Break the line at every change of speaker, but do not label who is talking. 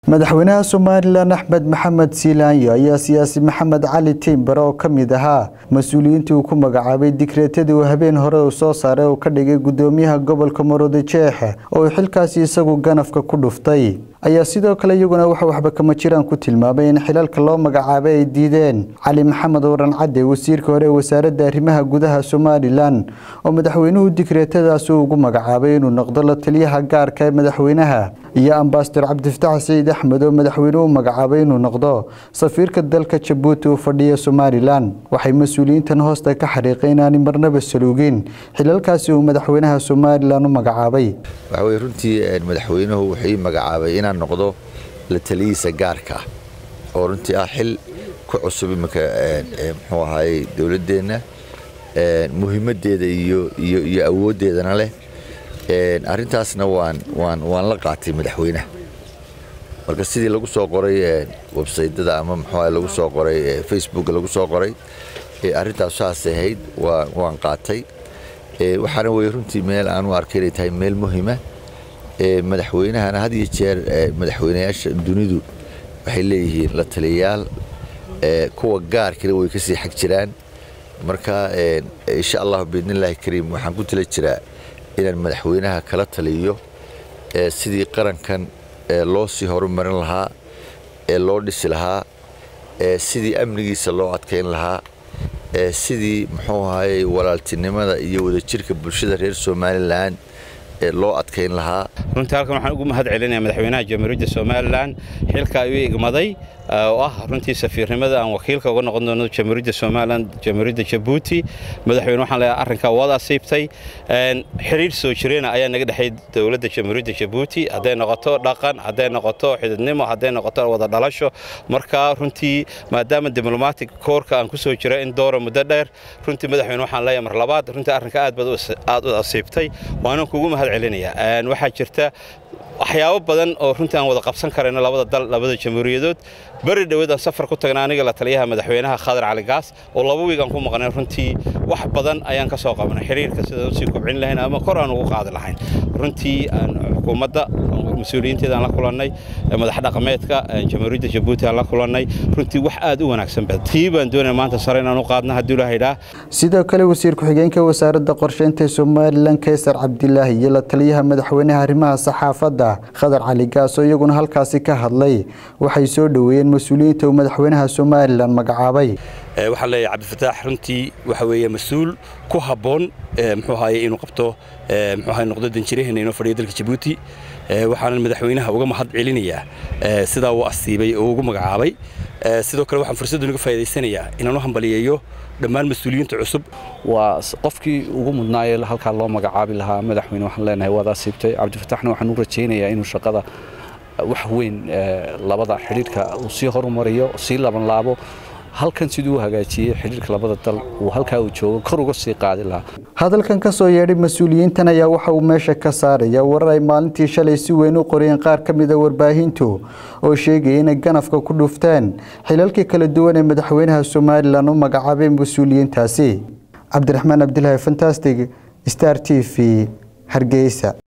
madaxweynaha somalilan axmed maxamed siilaanyo ayaa siyaasi maxamed cali tiimbare oo ka mid ahaa mas-uuliyiintii uu ku magacaabay digreetadii uu habeen hore uu soo saaray oo ka dhigay gudoomiyaha gobolka maroodijeex oo uu xilkaasi isagu ganafka ku dhuftay ayaa sidoo kale iyaguna waxa waxba kama jiraan ku tilmaamay in xilalka loo magacaabay ay diideen cali maxamed waran cadde wasiirka hore ee wasaaradda arrimaha gudaha somalilan oo madaxweynuhu digreetadaasi ugu magacaabay inuu noqdo la taliyaha gaarka ee madaxweynaha iyo ambasador cabdifataax saciid axmed oo madaxweynuhu magacaabay inuu noqdo safiirka dalka jabuuti uu fadhiya somalilan waxay mas-uuliyiintan hoosta ka xariiqeen inaani marnaba saluugin xilalkaasi uu madaxweynaha somalilan u magacaabay
waxaweye runtii madaxweynuhu wuxuu ii magacaabay inaan noqdo la taliyihiisa gaarka ah oo runtii ah xil ku cusub iminka muxuu ahaayey dowladdeenna muhiimaddeeda iyo iyo awooddeedana leh arrintaasna waan waan waan la qaatay madaxweynaha marka sidii lagu soo qoray websaytada ama muxuu lagu soo qoray facebooka lagu soo qoray arrintaas saasay ahayd waa waan qaatay waxaana weye runtii meel aan u arkay inay tahay meel muhiima madaxweynahana had iyo jeer madaxweynayaasha dunidu waxay leeyihiin la taliyayaal kuwa gaarkana way kasii xag jiraan marka insha allahu biidnillahi kariim waxaan ku tala jiraa inaan madaxweynaha kala taliyo sidii qarankan loo sii horumarin lahaa ee loo dhisi lahaa sidii amnigiisa loo adkayn lahaa sidii muxuu ahayey walaaltinimada iyo wadajirka bulshada reer somalilan loo adkayn lahaa
runtii halkan waxaan ugu mahad celinaya madaxweynaha jamhuuriyadda somalilan xilka ayuu igmaday oo ah runtii safiirnimada aan wakiilka uga noqon doono jamhuuriyadda somalilan jamhuuriyadda jabuuti madaxweyne waxaan leeyahay arrinkaa waad asiibtay xiriir soo jireena ayaa naga dhexay dowladda jamhuuriyadda jabuuti hadday noqoto dhaqan hadday noqoto xididnimo hadday noqoto wada dhalasho marka runtii maadaama diblomatic koorka aan ku soo jira in doora muddo dheer runtii madaxweyne waxaan leeyahay mar labaad runtii arrinka aad baad aad u asiibtay waana kugu mahad celinaya waxaa jirta waxyaabo badan oo runtii aan wada qabsan karayno labada dal labada jamhuuriyadood beri dhoweed aan safar ku tagna aniga la taliyaha madaxweynaha khadar cali gaas oo laba wiig aan ku maqnay runtii wax badan ayaan ka soo qabanay xiriirka sidaan usii kobcin lahayn ama kor aan ugu qaadi lahayn runtii xukuumadda mas-uuliyiinteeda aan la kulannay madax dhaqameedka jamhuuriyadda jabuuti aan la kulannay runtii wax aad u wanaagsan bad tii baan doonaya maanta sare inaan u qaadna haddii la haydhaa
sidoo kale wasiir ku-xigeenka wasaaradda qorsheynta somalilan kaysar cabdilaahi iyo la taliyaha madaxweynaha arrimaha saxaafadda khadar cali gaas oo iyaguna halkaasi ka hadlay waxay soo dhoweeyeen mas-uuliyiinta uu madaxweynaha somalilan magacaabay
waxaan leeyahay cabdifataax runtii waxa weeye mas-uul ku habboon muxuu ahaye inuu qabto muxuu ahaye noqdo danjiraheena inoo fadhiyo dalka jabuuti waxaanan madaxweynaha uga mahad celinayaa sidaa uu asiibay oo ugu magacaabay sidoo kale waxaan fursaddan uga faa'idaysanayaa inaan u hambaliyeeyo dhammaan mas-uuliyiinta cusub
waa qofkii ugu mudnaayee halkaa loo magacaabi lahaa madaxweyne waxaan leenahay waad asiibtay cabdifataaxna waxaan u rajaynayaa inuu shaqada wax weyn labada xidhiirka uu sii horumariyo sii labanlaabo halkan siduu u hagaajiyey xidhiirka labada dal uu halkaa uu joogo kor uga sii qaadi lahaa
hadalkan ka soo yeedhay mas-uuliyiintan ayaa waxa uu meesha ka saaraya warar ay maalintii shalay si weyn u qoriyeen qaar ka mida warbaahintu oo sheegaya inay ganafka ku dhufteen xilalkii kala duwan ee madaxweynaha somalilan u magacaabay mas-uuliyiintaasi cabdiraxmaan cabdilaahi fantastic star t v hargeysa